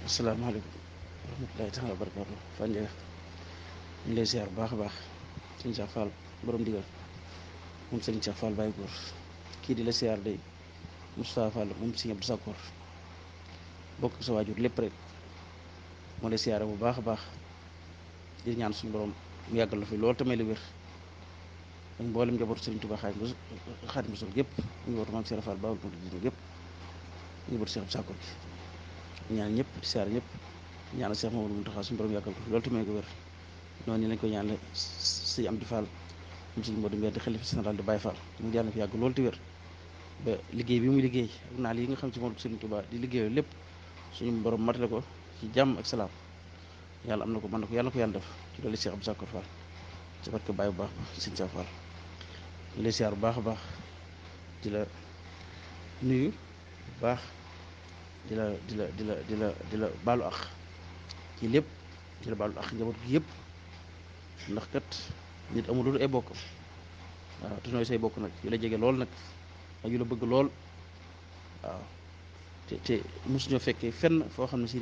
asalaamaaleykum wa rahmatulahi taala wa barakaatu fan njega ñu lay siyaar bu baax a baax sëñ Cheikh Fall borom digal moom sëñ Cheikh Fall Baye Góor kii di la siyaar day Moustapha Fall moom sëñ Abdou Sakkoor bokk sa waajur lépp rek moo lay siyaare bu baax a baax di ñaan suñu borom mu yàggal la fi loolu tamay la wér ak mboolem njabootu Sëriñ Tuubaa Xaadimu Xaadimu Rasuul gépp njabootu Maam Cheikh Fall Baye Góor di gépp njabootu Cheikh Abdou Sakkoor gi ñaan ñëpp di siyaare ñëpp ñaanal Cheikh Mamadou Mountakha suñu borom yàggal ko fi loolu tamay ko wér noonu lañ ko ñaanale sëñ Amdi Fall mu sëñ Modou Mbène di xalifa général di Baye Fall mu yàlla na fi yàgg loolu te wér ba liggéey bi muy liggéey ak naal yi nga xam ci moom Sëriñ Tuubaa di liggéey lépp suñu borom matale ko ci jàmm ak salaam yàlla am na ko mën na ko yàlla ko yàlla def ci loolu Cheikh Abdou Sakkoor Fall ci barke Baye bu baax ba sëñ Cheikh Fall ñu lay siyaar bu baax a baax di la nuyu bu baax di la di la di la di la di la baalu ak ci lépp di la baalu ak njaboot gi yëpp ndax kat nit amul lu ay bokkam waaw te nooy say bokk nag yu la jege lool nag ak yu la bëgg lool waaw te te mosuñoo fekkee fenn foo xam ne si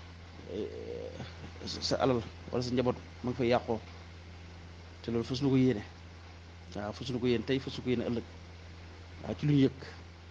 sa alal wala sa njaboot ma nga fay yàqoo te loolu fas nu ko yéene waaw fas nu ko yéene tey fas nu ko yéene ëllëg waaw ci lu ñu yëg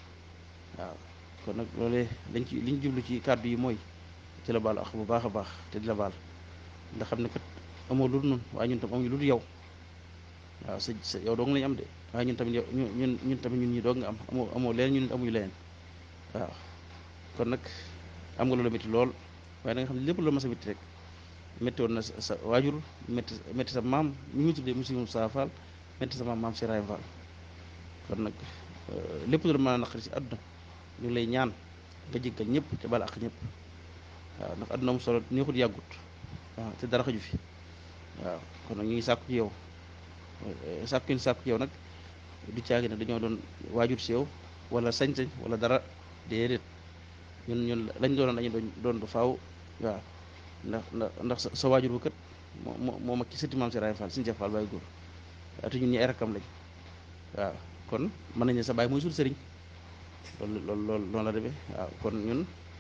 waaw kon nag loolee dañ ci liñ jublu ci kàddu yi mooy ci la baal ak bu baax a baax te di la baal ndax xam ne kat amoo lu dul noonu waaye ñun tam amuñu lu dul yow waaw sa sa yow dong lañ am de waaye ñun tamit yow ñun ñun tamit ñun ñi doog nga am amoo amoo leen ñun amuñu leneen waaw kon nag am nga loolu métti lool waaye da nga xam ne lépp loolu ma sa métti rek métti woon na sa waajur métti métti sa maam mi ngi tuddee monsieur Moussa Fall métti sa maam maam Cheikh Fall kon nag lépp lu mën a naqari si àdduna ñu ngi lay ñaan nga jéggal ñëpp te bala ak ñëpp waaw ndax àdduna mu solo neexut yàggut waaw te dara xaju fi waaw kon nag ñu ngi sàkku ci yow sàkku ñu sàkku ci yow nag du caagi ne dañoo doon waajur si yow wala sañ-sañ wala dara déedéet ñun ñun lañ doonoon dañu doon doon ba faaw waaw ndax ndax ndax sa waajur bu kat moo moo mag ci sëti maam si Raay Fall suñu Cheikh Fall Baye Góor waaw te ñun ñi ay rakkam lañ waaw kon mën nañ ne sa baay mooy suñu sëriñ loolu loolu loolu noonu la demee waaw kon ñun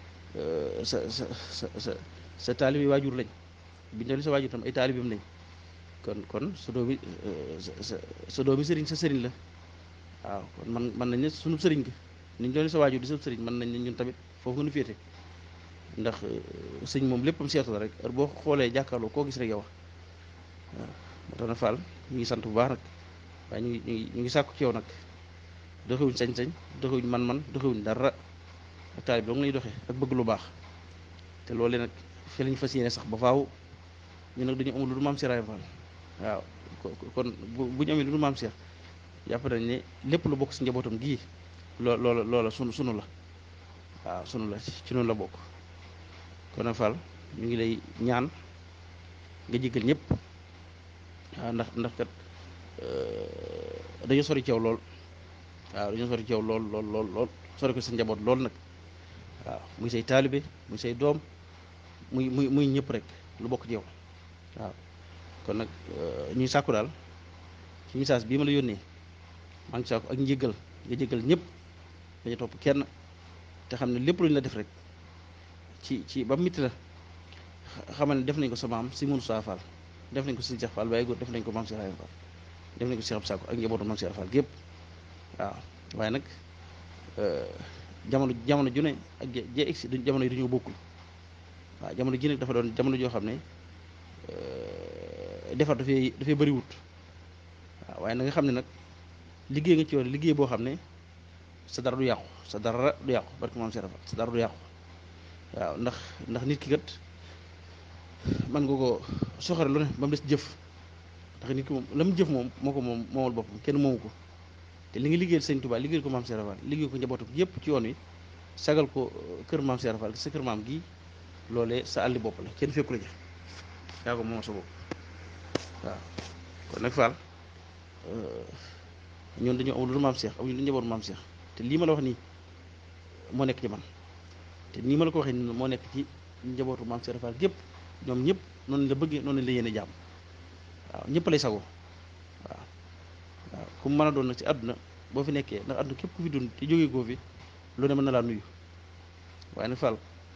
sa sa sa sa sa taalibi waajur lañ biñ ne sa waajur tam ay taalibim lañ kon kon sa doomi sa sa doomi sëriñ sa sëriñ la waaw kon man mën nañ ne sunu sëriñ ga niñ doon sa waajur di sa sëriñ mën nañ ne ñun tamit foofu nga nu féete ndax sëñ moom léppam seetu la rek heure boo xoolee jàkkaarloo koo gis rek yow waaw moo tax na Fall ñu ngi sant bu baax nag waaye ñu ngi ñu ngi ñu ngi sàkku ci yow nag doxewuñ sañ-sañ doxewuñ man-man doxewuñ dara ak taalib dong lay doxee ak bëgg lu baax te loolu nag fi lañ fas yéene sax ba faaw ñu nag dañu amul lu dul maam Cheikh Fall waaw kon bu ñu amee lu dul maam Cheikh jàpp nañ ne lépp lu bokk si njabootam gii loo loola loola sunu sunu la waaw sunu la ci noonu la bokk kon nag Fall ñu ngi lay ñaan nga jéggal ñëpp waaw ndax ndax kat dañoo sori ci yow lool waaw dañoo sori ci yow lool lool lool lool sori ko sa njaboot lool nag waaw muy say taalibe muy say doom muy muy muy ñëpp rek lu bokk ci yow waaw kon nag ñuy sàkku daal ci message bii ma la yónnee maa ngi sàkku ak njéggal nga jéggal ñëpp dañu topp kenn te xam ne lépp lu ñu la def rek ci ci ba mitti la xamal ne def nañ ko sa maam si Moussa Fall def nañ ko si Cheikh Fall Baye Góor def nañ ko maam Cheikh Fall def nañ ko Cheikh Abdou Sakkoor ak njabootu maam Cheikh Fall gépp waaw waaye nag jamono jamono ju ne ak je egsi jamono yi dañoo bokkul waaw jamono ji nag dafa doon jamono joo xam ne defar dafay dafay bëri wut waaw waaye na nga xam ne nag liggéey nga ci yoon liggéey boo xam ne sa dara du yàqu sa dara du yàqu barke maam Cheikh Fall sa dara du yàqu waaw ndax ndax nit ki kat man nga ko soxare lu ne ba mu des jëf ndax nit ki moom la mu jëf moom moo ko moom moomal boppam kenn moomu ko te li nga liggéeyal sëñ Touba liggéeyal ko maam Cheikh Fall liggéey ko njabootam yëpp ci yoon wi sagal ko kër maam Cheikh Fall sa kër maam gii loolee sa àlli bopp la kenn fekku la ja yaa ko moom sa bopp waaw kon nag Fall ñoon dañoo amul lu maam Cheikh amuñu lu njabootu maam Cheikh te lii ma la wax nii moo nekk ci man te nii ma la ko waxee nii moo nekk ci njabootu maam Cheikh Fall gépp ñoom ñëpp noonu la bëggee noonu la yéene jàmm waaw ñëpp lay sagoo waaw waaw ku mu mën a doon nag ci àdduna boo fi nekkee ndax àdduna képp ku fi dund te jógee koo fi lu ne mën na laa nuyu waaye nag Fall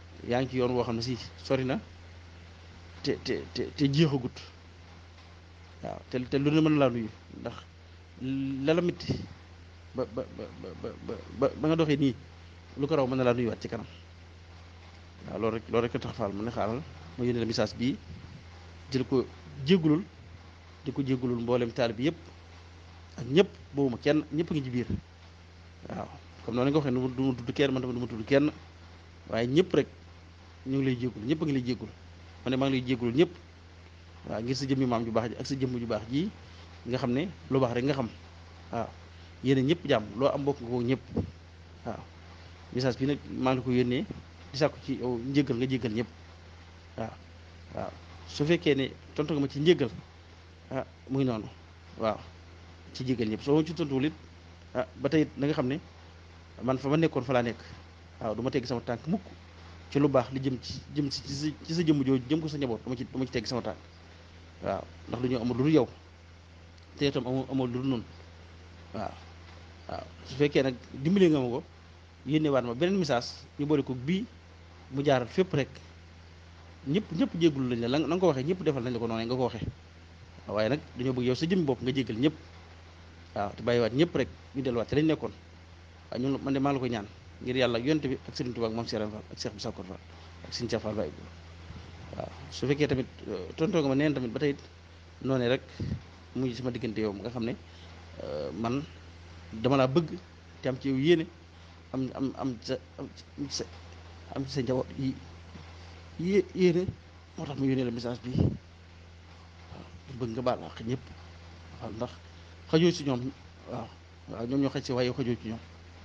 yaa ngi ci yoon woo xam ne si sori na te te te te jeexagut waaw te te lu ne mën laa nuyu ndax lala mitti ba ba ba ba ba ba nga doxee nii lu ko raw mën na laa nuyuwaat ci kanam waaw loolu rek loolu rek tax faal mu ne xaaral ma yónnee la message bii jël ko jéggulul di ko jéggulul mboolem taal bi yëpp ak ñëpp boobu ma kenn ñëpp ngi ci biir waaw comme noonu nga waxee du ma tudd kenn man tamit du ma tudd kenn waaye ñëpp rek ñu ngi lay jéggul ñëpp a ngi lay jéggul ma ne maa ngi lay jéggulul ñëpp waaw ngir sa jëmmi maam ju baax ji ak sa jëmm ju baax ji nga xam ne lu baax rek nga xam waaw yéene ñëpp jàmm loo am bokk nga ko ñëpp waaw message bi nag maa ngi ko yónnee di sàkku ci yow njéggal nga jéggal ñëpp waaw waaw su fekkee ne tontu nga ma ci njéggal ah muy noonu waaw ci jéggal ñëpp soo ma ci tontuwul it ah ba tey it na nga xam ne man fa ma nekkoon fa laa nekk waaw du ma tegg sama tànk mukk ci lu baax li jëm ci jëm ci sa ci sa jëmm jooju jëm ko sa njaboot dama ci dama ci tegg sama tànk waaw ndax lu ñu amul lu dul yow te itam amul amul lu dul noonu waaw waaw su fekkee nag dimbali nga ma ko yénne waat ma beneen message ñu boole ko bii mu jaaral fépp rek ñëpp ñëpp jéggul lañ la la nga ko waxee ñëpp defal nañ la ko noonu nga ko waxee waaye nag dañoo bëgg yow sa jëmmi bopp nga jéggal ñëpp waaw te bàyyiwaat ñëpp rek ñu delluwaat te lañ nekkoon waaw ñun man de maa la ko ñaan ngir yàlla ak yonte bi ak Serigne Touba ak moom Serigne Fall ak Cheikh Moussa Fall ak Serigne Cheikh Fall Baye waaw su fekkee tamit tontoo nga ma neen tamit ba tey noonu rek muy sama diggante yow nga xam ne man dama laa bëgg te am ci yow yéene am am am sa am sa am sa njaboot yi yé yéene moo tax mu yónnee la message bi waaw bëgg nga baal àq ñëpp waaw ndax xajoo ci ñoom waaw waaw ñoom ñoo xaj si waaye yow xajoo ci ñoom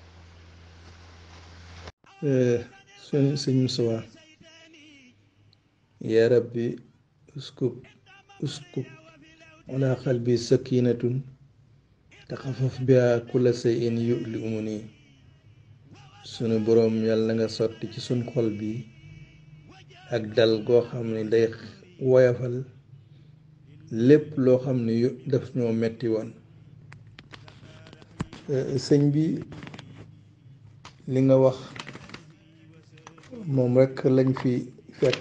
suñ sëñ Musaa yaa rabbi uskub uskub ala qalbi sakinatun taxafaf biha kulla shay'in yu'li umuni sunu boroom yàlla nga sotti ci sun xol bi ak dal goo xam ne day woyafal lépp loo xam ne yu daf ñoo metti woon sëñ bi li nga wax moom rekk lañ fi fekk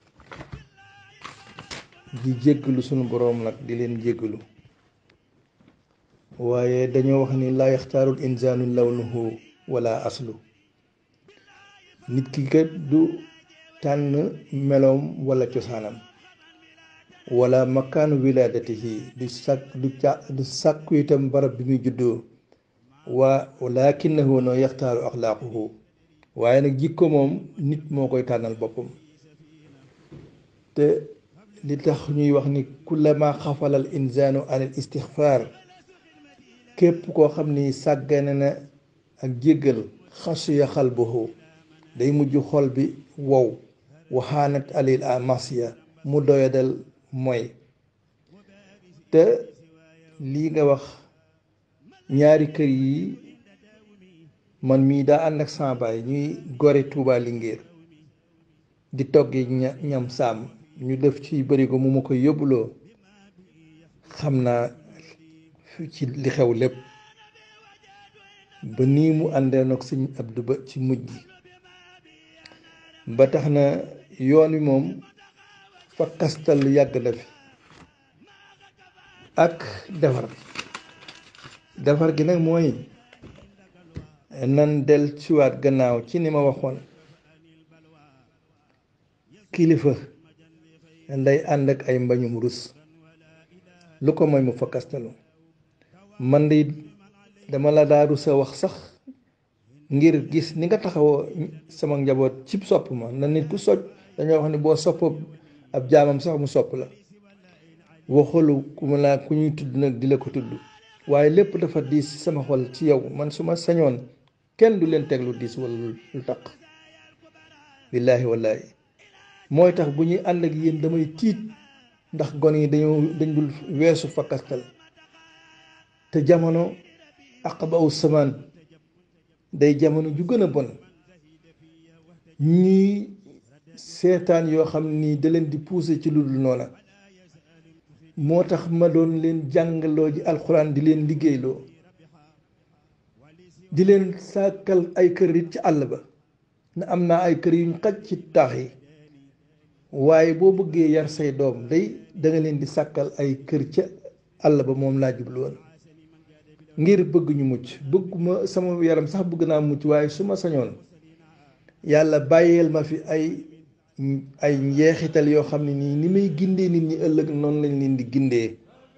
di jéggalu sunu boroom nag di leen jéggalu waaye dañoo wax ni laa yaxtaarul insaanu lawnuhu wala aslu nit ki kat du tànn meloom wala cosaanam wala makaanu wilaadatihi du sàkk du ca du sàkku itam barab bi muy juddoo waa lakinnahu noo yaxtaaru axlaaquhu waaye nag jikko moom nit moo koy tànnal boppam te li tax ñuy wax ni kullama xafalal insaanu anil istixfaar képp koo xam ni sàggane na ak jéggal xasuya xalbuhu day mujj xol bi wow waxaanat alil a masiya mu doyadal mooy te lii nga wax ñaari kër yi man mii daa ànd ak sama baay ñuy gore Tuuba Linguère di toggi ñam saam ñu def ci barigo mu ma koy yóbbuloo xam naa ci li xew lépp ba nii mu àndee nag sëñ Abdu ba ci mujj gi ba tax na yoon wi moom fa kastal yàgg na fi ak defar defar gi nag mooy nan del ciwaat gannaaw ci ni ma waxoon kilifa nday ànd ak ay mbañum rus lu ko mooy mu fa kastalu man de dama la daa rus a wax sax ngir gis ni nga taxawoo sama njaboot cib sopp ma na nit ku soj dañoo wax ni boo sopp ab jaamam sax mu sopp la waxulu ku ma laa ku ñuy tudd nag di la ko tudd waaye lépp dafa diis sama xol ci yow man su ma sañoon kenn du leen teg lu diis wala lu taq billaahi wallaahi mooy tax bu ñuy ànd ak yéen damay tiit ndax gon yi dañoo dañ dul weesu fakkastal te jamono aqbawu samaan day jamono ju gën a bon ñuy seetaan yoo xam ni da leen di pousser ci lu dul noona moo tax ma doon leen jàngaloo ji alxuraan di leen liggéeyloo di leen sàkkal ay kër it ci àll ba na am naa ay kër yuñ xaj ci taax yi waaye boo bëggee yar say doom day da nga leen di sàkkal ay kër ca àll ba moom laa jublu woon ngir bëgg ñu mucc bëgguma sama yaram sax bëgg naa mucc waaye su ma sañoon yàlla bàyyeel ma fi ay ay njeexital yoo xam ne nii ni may gindee nit ñi ëllëg noonu lañ leen di gindee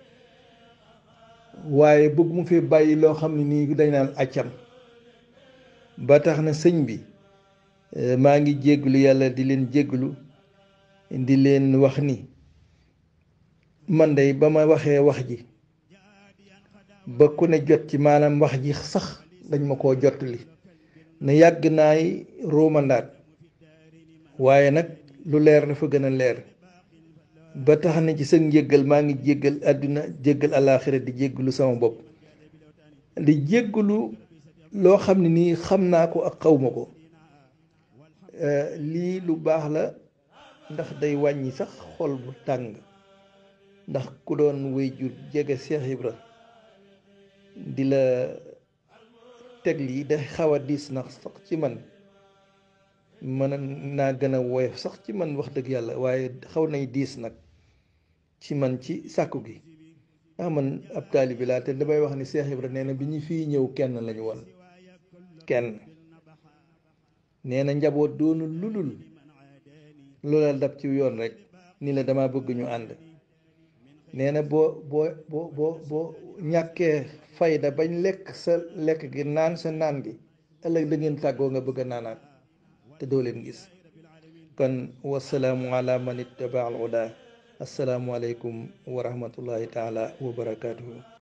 waaye bëgg mu fee bàyyi loo xam ne nii dañ naan accam ba tax na sëñ bi maa ngi jégglu yàlla di leen jégglu di leen wax ni man day ba ma waxee wax ji ba ku ne jot ci maanaam wax ji sax dañ ma koo jottali ne yàgg naay ruumandaat waaye nag lu leer dafa gën a leer ba tax na ci sa njéggal maa ngi jéggal àdduna jéggal alaaxira di jéggalu sama bopp di jéggalu loo xam ne nii xam naa ko ak xawma ko lii lu baax la ndax day wàññi sax xol bu tàng ndax ku doon wéy jur jege Cheikh Ibra di la teg lii day xaw a diis na sax ci man mën naa gën a woyof sax ci man wax dëgg yàlla waaye xaw nay diis nag ci man ci sàkku gi ah man ab taalibi laa te damay wax ni Cheikh Ibra nee na bi ñu fii ñëw kenn lañu woon kenn nee na njaboot doonu lulul loola dab ci yoon rek ni la dama bëgg ñu ànd nee na boo boo boo boo boo ñàkkee fayda bañ lekk sa lekk gi naan sa naan gi ëllëg da ngeen tàggoo nga bëgg a naanaat te doo leen gis kon wasalaamu ala man ittaba al huda assalaamu aleykum wa rahmatullahi taala wa barakatuhu